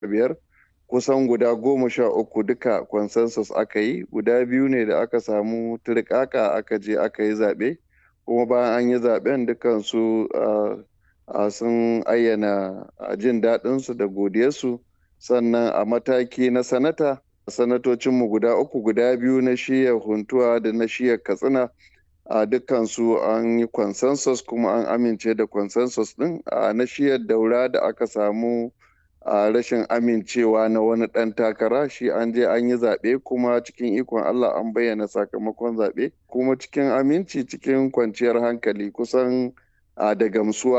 biyar kusan guda goma sha uku duka consensus aka yi guda biyu ne da aka samu turkaka aka je aka yi zaɓe kuma bayan an yi zaɓen dukansu sun ayyana jin daɗinsu da godiyarsu sannan a mataki na sanata sanatocinmu guda uku guda biyu na shiyar huntuwa da na shiyar katsina a dukkansu an yi consensus kuma an amince da consensus din a na shiyar daura da aka samu a rashin amincewa na wani ɗan takara shi an je an yi zaɓe kuma cikin ikon Allah an bayyana sakamakon zaɓe kuma cikin aminci cikin kwanciyar hankali kusan da gamsuwa